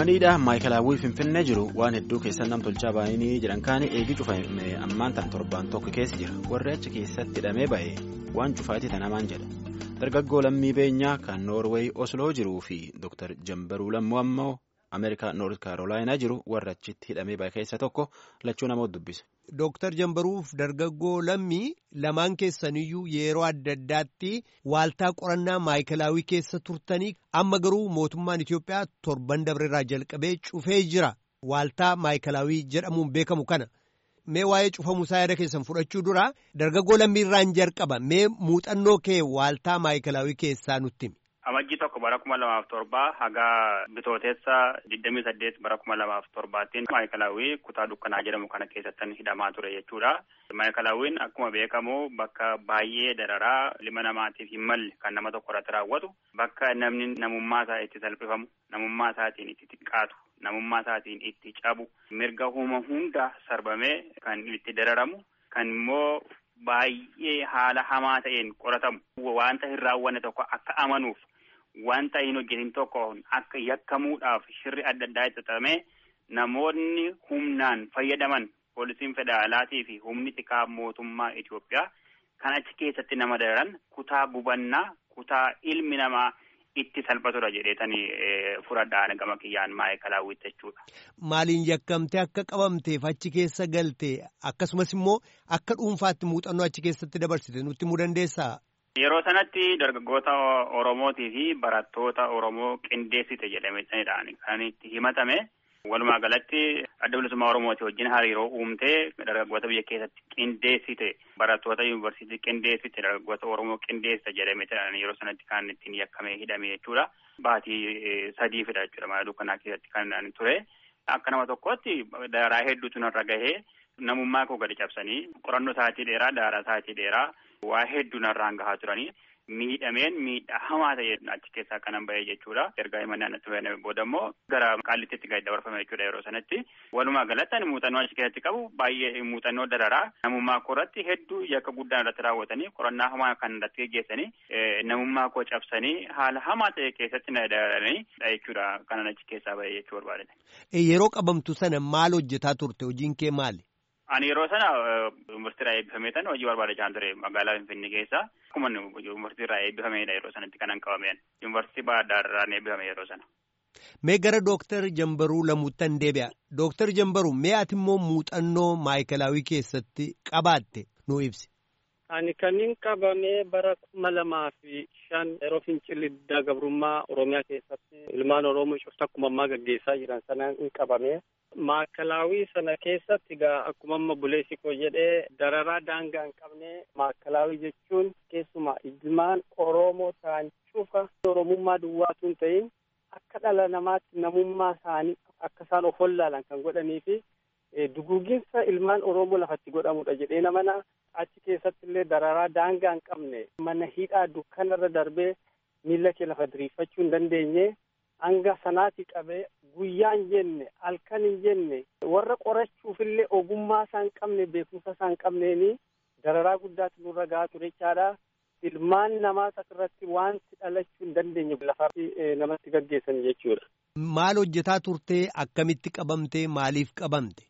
Maniidha maayikalaawwii Finfinnee jiru waan hedduu keessatti nam tolchaa baay'inii jedhan kaanii eegi cufame ammaan ta'an torbaan tokko keessa jira warri achi keessatti hidhamee ba'e waan cufaatii tanamaan jedha dargaggoo lammii beenyaa kan noorweey osloo jiruu fi Dr. Jambaruu Lammoo ammoo Ameerikaa Noort Kaarolaayinaa jiru warra achitti hidhamee ba'e keessa tokko lachuu namoota dubbise. Dooktar Jambaruuf dargaggoo lammii lamaan keessaniyyuu yeroo adda addaatti waaltaa qorannaa maayikalaawwii keessa turtanii amma garuu mootummaan Itoophiyaa torban dabreerraa jalqabee cufee jira waaltaa maayikalaawwii jedhamuun beekamu kana. Mee waa'ee cufamuu isaa yaada keessan fudhachuu dura dargaggoo lammiirraan jalqaba mee muuxannoo kee waaltaa maayikalaawwii keessaa nutti himi. Amajjii tokko bara kuma lamaaf torbaa haga bitooteessa digdamii saddeet bara kuma lamaaf torbaattiin maayikalaawwii kutaa dukkanaa jedhamu kana keessattan hidhamaa ture jechuudha. Maayikalaawwiin akkuma beekamu bakka baay'ee dararaa ilma namaatiif hin malle kan nama tokko irratti raawwatu bakka namni namummaa isaa itti salphifamu namummaa isaatiin itti xiqqaatu namummaa isaatiin itti cabu mirga uuma hunda sarbamee kan itti dararamu kan immoo baay'ee haala hamaa ta'een qoratamu wanta hin raawwanne tokko akka amanuuf. Wanta hin hojjetin tokko akka yakkamuudhaaf shirri adda addaa itti xaxamee namoonni humnaan fayyadaman poolisiin federaalaatii fi humni xiqqaa mootummaa Itoophiyaa kan achi keessatti nama dararan kutaa gubannaa kutaa ilmi namaa itti salphatudha jedheetanii fudhadhaan gama kiyyaan maayikalaawwitti jechuudha. Maaliin yakkamtee akka qabamteef achi keessa galte akkasumas immoo akka dhuunfaatti muuxannoo achi keessatti dabarsite nutti himuu dandeessaa? Yeroo sanatti dargaggoota Oromootii fi barattoota Oromoo qindeessite jedhameetaniidhaan kan itti himatame. Walumaa galatti adda bilisummaa Oromooti wajjin hariiroo uumtee dargaggoota biyya keessatti qindeessite barattoota yuunivarsiitii qindeessite dargaggoota Oromoo qindeessite jedhameetaniidhaan yeroo sanatti kan ittiin yakkamee hidhame jechuudha. Baatii sadiifidha jechuudha mana dukkanaa keessatti kan ture. Akka nama tokkotti daaraa hedduutu narra gahee namummaa koo gadi cabsanii qorannoo sa'aatii dheeraa daaraa sa'aatii dheeraa. Waa hedduu narraan gahaa turanii miidhameen miidhaa hamaa ta'e achi keessaa kanan ba'e jechuudha. Ergaa himannaa natti fayyadame booda immoo gara qaallittiitti gadi dabarfame jechuudha yeroo sanatti. Walumaa galatti ani muuxannoo achi keessatti qabu baay'ee muuxannoo dararaa namummaa koo irratti hedduu yakka guddaan irratti raawwatanii qorannaa hamaa kan irratti geggeessanii namummaa koo cabsanii haala hamaa ta'e keessatti na dararanii jechuudha kanan achi keessaa ba'e jechuu barbaadate. Yeroo qabamtu sana maal hojjetaa turte hojiin kee maali? Ani yeroo sana yuunivarsiitii irraa eebbifamee tan hojii barbaadachaa ture magaalaa Finfinnee keessa. Akkuma yuunivarsiitii irraa eebbifamedha yeroo sanatti kanan qabameen. Yuunivarsiitii Baahirdaar irraan eebbifame yeroo sana. Mee gara Dooktar Jambaruu lamuuttan deebi'a. Dooktar Jambaruu mee ati immoo muuxannoo maayikalaawwii keessatti qabaatte nu ibsi. Ani kanneen qabamee bara kuma lamaa fi shan yeroo fincilli diddaa gabrummaa Oromiyaa keessatti ilmaan Oromoo cufta akkuma ammaa gaggeessaa jiran sanaan hin qabamee. Maakalaawwii sana keessatti egaa akkuma amma buleessi koo jedhee dararaa daangaa hin qabne maakalaawwii jechuun keessumaa ilmaan Oromoo ta'an cufa Oromummaa duwwaatu hin ta'in akka dhala namaatti namummaa isaanii akka isaan of wallaalan kan godhanii fi duguuginsa ilmaan Oromoo lafatti godhamudha jedhee namana achi keessatti illee dararaa daangaa hin qabne mana hidhaa dukkanarra darbee miilla kee lafa diriirfachuu hin dandeenye hanga sanaati qabee guyyaa hin jenne halkan hin jenne warra qorachuufillee ogummaa isaa hin qabne beekumsa isaa hin qabneeni dararaa guddaatu nurra gahaa ture jechaadha. Ilmaan namaa irratti wanti dhalachuu hin dandeenye lafa namatti gaggeessan jechuudha. Maal hojjetaa turtee akkamitti qabamtee maaliif qabamte?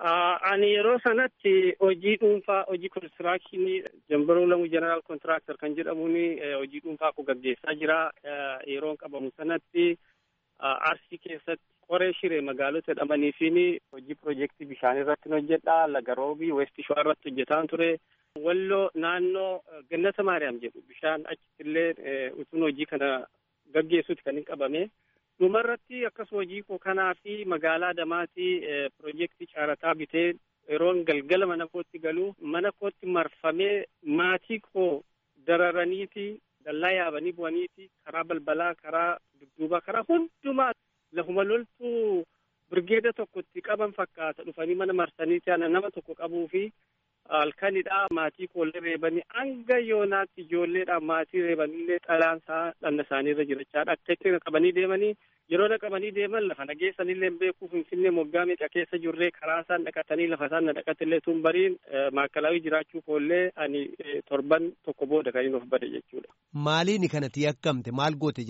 Ani yeroo sanatti hojii dhuunfaa hojii konistiraakshini Jambaruu Lamuu Jeneraal Kontiraaktar kan jedhamuun hojii dhuunfaa koo gaggeessaa jira. Yeroo qabamu sanatti Arsii keessatti qoree shiree magaalota jedhamanii fi hojii piroojeektii bishaan irratti hojjedha. Laga Roobii Weesti Shawaa irratti hojjetaan ture. Walloo naannoo Gannata Maariyaam jedhu bishaan achitti illee utuun hojii kana gaggeessuuti kan hin qabame. Dhumarratti akkasuma hojii koo kanaa fi magaalaa Damaatii piroojeektii caarataa bitee yeroon galgala mana kootti galu mana kootti marfamee maatii koo dararaniiti dallaa yaabanii bu'aniiti karaa balbalaa karaa dudduubaa karaa hundumaa lafuma loltuu birgeeda tokkotti qaban fakkaata dhufanii mana marsaniiti ana nama tokko qabuu fi halkanidha maatii koollee reebanii hanga yoonaatti ijoolleedha maatii reebaniillee xalaansaa dhanna isaaniirra jirachaadha akka itti qabanii deemanii yeroo dhaqabanii deeman lafa nageessanillee beekuu finfinnee moggaa meeqa keessa jirree karaa isaan dhaqatanii lafa isaan na dhaqatillee tun bariin maakalaawii jiraachuu koollee ani torban tokko booda kan inni of bade jechuudha. Maaliini kanatti yakkamte maal goote jedhan?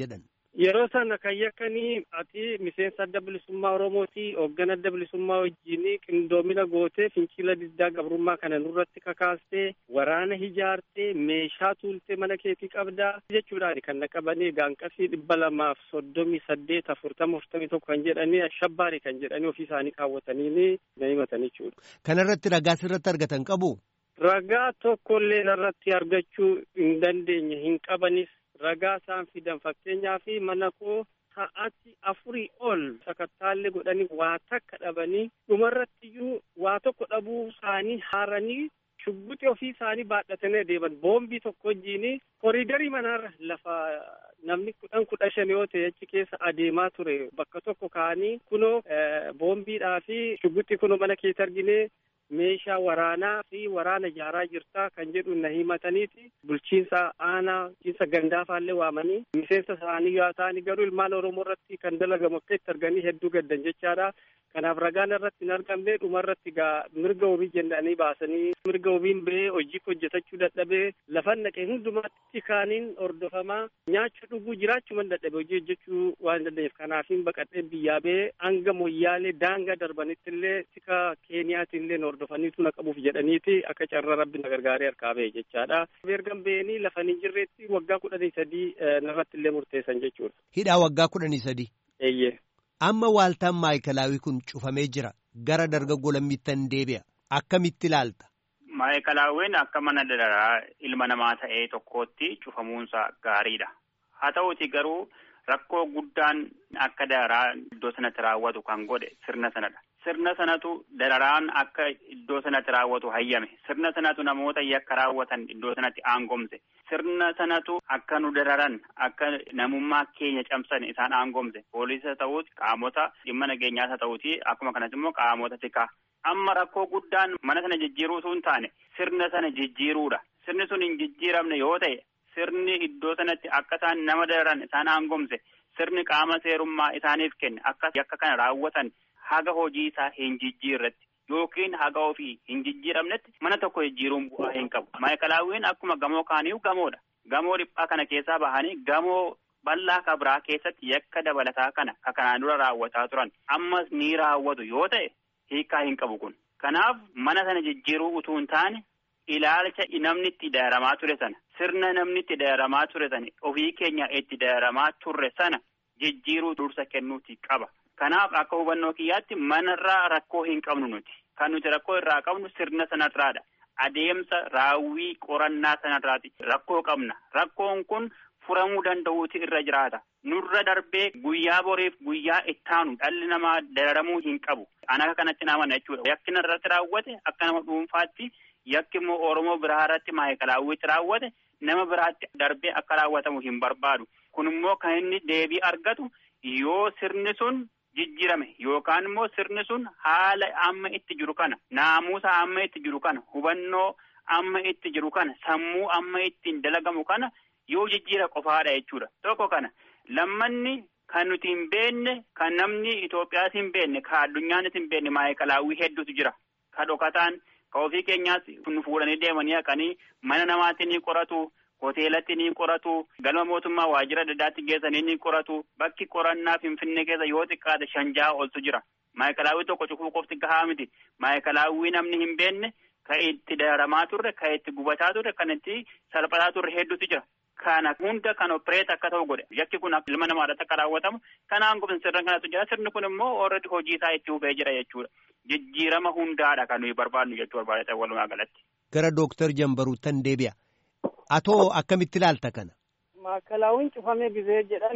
Yeroo sana kan yakkanii ati miseensa adda bilisummaa Oromooti hoogganaa adda bilisummaa wajjin qindoomina gootee fincila diddaa gabrummaa kana nurratti kakaastee waraana ijaartee meeshaa tuultee mana keetii qabdaa jechuudhaan kan naqabanii gaanqasii dhibba lamaaf soddomii saddeet afurtama afurtamii tokko kan jedhanii ashabbaari kan jedhanii ofii isaanii kaawwatanii na himatan jechuudha. Kanarratti ragaa sirratti argatan qabu. Ragaa tokkollee irratti argachuu hin dandeenye hin qabanis ragaa isaan fidan fakkeenyaaf mana koo sa'aati afurii ol sakattaallee godhanii waa takka dhabanii dhumarrattiyyuu waa tokko dhabuu isaanii haaranii shubbuxi ofii isaanii baadhatanii deeman boombii tokko wajjiin koriidarii manaarra lafa namni kudhan kudha shan yoo ta'e achi keessa adeemaa ture bakka tokko ka'anii kunoo boombiidhaa fi shubbuxi kunoo mana keessa arginee meeshaa waraanaa fi waraana ijaaraa jirtaa kan jedhu na himataniiti bulchiinsa aanaa bulchiinsa gandaafaallee waamanii miseensa isaanii yoo ta'ani garuu ilmaan oromoo irratti kan dalagamu akka itti arganii hedduu gaddan jechaadha kanaaf ragaan irratti hin argamne dhuma irratti gaa mirga wabii jennanii baasanii mirga wabiin ba'ee hojii hojjetachuu dadhabee lafan naqee hundumaatti kaaniin hordofamaa nyaachuu dhuguu jiraachuu man dadhabe hojii hojjechuu waan danda'eef kanaafiin baqadhee biyyaa ba'ee hanga moyyaalee daangaa darbanitti illee tika keeniyaatti illee hordofaniitu na qabuuf jedhaniiti akka carraa rabbi na gargaaree harkaa ba'e jechaadha. Ergan ba'anii lafa hin jirreetti waggaa kudhanii sadii narratti illee murteessan jechuudha. Hidhaa waggaa kudhanii sadii. Eeyyee. Amma waaltaan maayikalaawii kun cufamee jira. Gara dargaggoo lammittan deebi'a. Akkamitti ilaalta? Maayikalaawwiin akka mana dararaa ilma namaa ta'ee tokkootti cufamuunsa gaariidha. Haa ta'uuti garuu rakkoo guddaan akka dararaa iddoo sanatti raawwatu kan godhe sirna sanadha. Sirna sanatu dararaan akka iddoo sanatti raawwatu hayyame. Sirna sanatu namoota yakka raawwatan iddoo sanatti aangomse. Sirna sanatu akka nu dararan akka namummaa keenya cabsan isaan aangomse. Poolisa ta'uuti qaamota dhimma nageenyaas haa ta'uuti akkuma kanas immoo qaamota tikaa. Amma rakkoo guddaan mana sana jijjiiruu osoo hin taane sirna sana jijjiiruudha. Sirni sun hin jijjiiramne yoo ta'e sirni iddoo sanatti akka isaan nama dararan isaan aangomse sirni qaama seerummaa isaaniif kenne akka yakka kana raawwatan haga hojii isaa hin jijjiirretti yookiin haga ofii hin jijjiiramnetti mana tokko jijjiiruun bu'aa hin qabu. Maayikalaawwiin akkuma gamoo kaaniifu gamoodha. Gamoo dhiphaa kana keessaa bahanii gamoo bal'aa kabraa keessatti yakka dabalataa kana ka kanaan dura raawwataa turan ammas ni raawwatu yoo ta'e hiikaa hin qabu kun. Kanaaf mana sana jijjiiruu utuu hin taane ilaalcha namni itti dararamaa ture sana sirna namni itti dararamaa ture sana ofii keenya itti dararamaa turre sana jijjiiruu dursa kennuuti qaba. Kanaaf akka hubannoo kiyyaatti manarraa rakkoo hin qabnu nuti. Kan nuti rakkoo irraa qabnu sirna sanarraadha. Adeemsa raawwii qorannaa sanarraati. Rakkoo qabna. Rakkoon kun furamuu danda'uuti irra jiraata. Nurra darbee guyyaa boriif guyyaa ittaanu dhalli namaa dararamuu hin qabu. An akka kanatti naamana jechuudha. Yakki irratti raawwate akka nama dhuunfaatti yakki immoo Oromoo biraa irratti maayikalaawwitti raawwate nama biraatti darbee akka raawwatamu hin barbaadu. Kun immoo kan inni deebii argatu yoo sirni sun jijjiirame yookaan immoo sirni sun haala amma itti jiru kana naamusa amma itti jiru kana hubannoo amma itti jiru kana sammuu amma ittiin dalagamu kana yoo jijjiira qofaadha jechuudha. Tokko kana lammanni kan nuti hin beekne kan namni Itoophiyaas hin beekne kan addunyaanis hin beekne maayikalaawwii hedduutu jira. Ka dhokataan ka ofii keenyaas nu fuudhanii deemanii haqanii mana namaatti ni qoratu. hoteelatti ni qoratu galma mootummaa waajjira adda addaatti geessanii ni qoratu bakki qorannaa finfinnee keessa yoo xiqqaate shan jaha oltu jira maayikalaawwii tokko cufuu qofti gahaa miti maayikalaawwii namni hin beekne kan itti dararamaa turre kan itti gubataa turre kan itti salphataa turre hedduutu jira kana hunda kan opereet akka ta'u godhe yakki kun ilma namaadhaatti akka raawwatamu kanaan gubin sirna kanatu jira sirni kun immoo orredi hojii isaa itti hubee jira jechuudha jijjiirama hundaadha kan nuyi barbaadnu jechuu barbaadatan walumaa galatti. Gara Dooktar Jambaruuttan deebi'a. Atoo akkamitti ilaalta kana? Maakalaawwiin cufamee gizee jedhan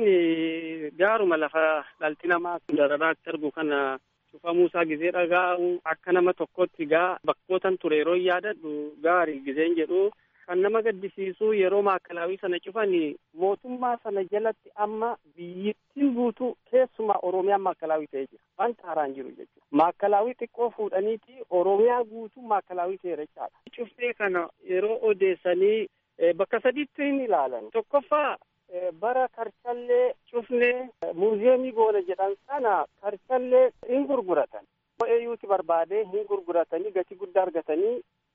gaaruma lafa dhalti namaa dararaatti argu kana cufamuusaa gizee dhagaa'u akka nama tokkotti gaa bakkootan ture yeroo yaadadhu gaarii gizeen jedhu kan nama gaddisiisu yeroo maakalaawwii sana cufani mootummaa sana jalatti amma biyyittiin guutuu keessumaa oromiyaan maakalaawwii ta'ee jira wanta haaraan jiru jechuudha maakalaawwii xiqqoo fuudhaniiti oromiyaa guutuu maakalaawwii ta'e jechaadha cuftee kana yeroo odeessanii bakka sadiitti hin ilaalan tokkoffaa bara karchallee cufnee muuziyeemii goona jedhan sana karchallee hin gurguratan eeyyuuti barbaadee hin gurguratanii gatii guddaa argatanii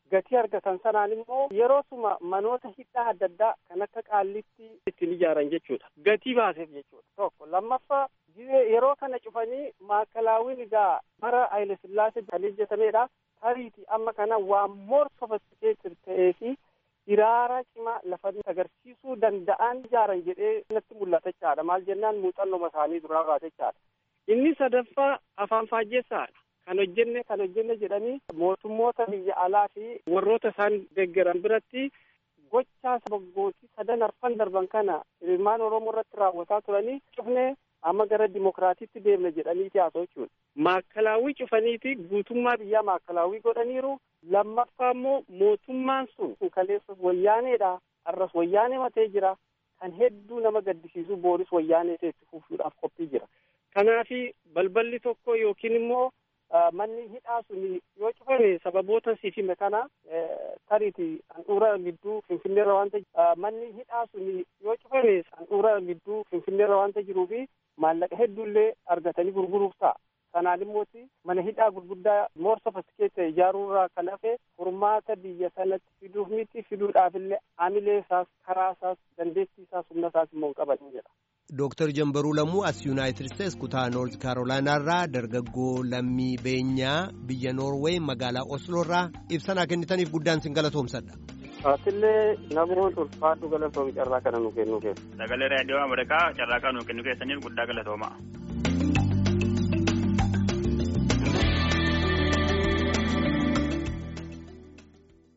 gatii argatan sanaan immoo yeroo suma manoota hidhaa adda addaa kan akka qaallitti ittiin ijaaran jechuudha gatii baaseef jechuudha tokko lammaffaa yeroo kana cufanii maakalaawiin egaa bara Haile Sillaasee kan hojjetamedha tariiti amma kana waan moor sofistikeeted ta'ee fi hiraara cimaa lafa agarsiisuu danda'an ijaaran jedhee natti mul'ata jechaadha maal jennaan muuxannoma isaanii duraa baate jechaadha inni sadaffaa afaan faajjeessaadha kan hojjenne kan hojjenne jedhanii mootummoota biyya alaa fi warroota isaan deeggaran biratti gochaa sabaggootii sadan arfan darban kana ilmaan oromoo irratti raawwataa turanii cufnee amma gara dimokiraatiitti deemna jedhanii haasa'u jechuudha. Maakalaawwii cufaniiti guutummaa biyyaa maakalaawwii godhaniiru. Lammaffaa immoo mootummaan sun kaleessas wayyaaneedha. Arras wayyaanee matee jira. Kan hedduu nama gaddisiisu booris wayyaanee itti fufuudhaaf qophii jira. Kanaafi balballi tokko yookiin immoo manni hidhaa sun yoo cufame sababoota siif hime kana tariiti handhuura gidduu finfinneerra waanta manni hidhaa sun yoo cufame handhuura gidduu finfinneerra waanta jiruufi maallaqa hedduullee argatanii gurguruuf ta'a. Kanaan immooti mana hidhaa gurguddaa moor sofistikeete ijaaruurraa kan hafe furmaata biyya sanatti fiduuf miti fiduudhaafillee amilee isaas karaa isaas dandeettii isaas humna isaas immoo hin qaban jedha. Dooktar Jambaruu Lammuu as Yuunaayitid Isteets kutaa Noort Kaarolaanaarraa dargaggoo lammii beenyaa biyya Noorweey magaalaa Osloorraa ibsanaa kennitaniif guddaan sin galatoomsadha. Atillee namoota ulfaadhu galatoomi carraa kana nu kennuu keessa. Sagalee raadiyoo Ameerikaa carraa kana nu kennuu keessaniif guddaa galatooma.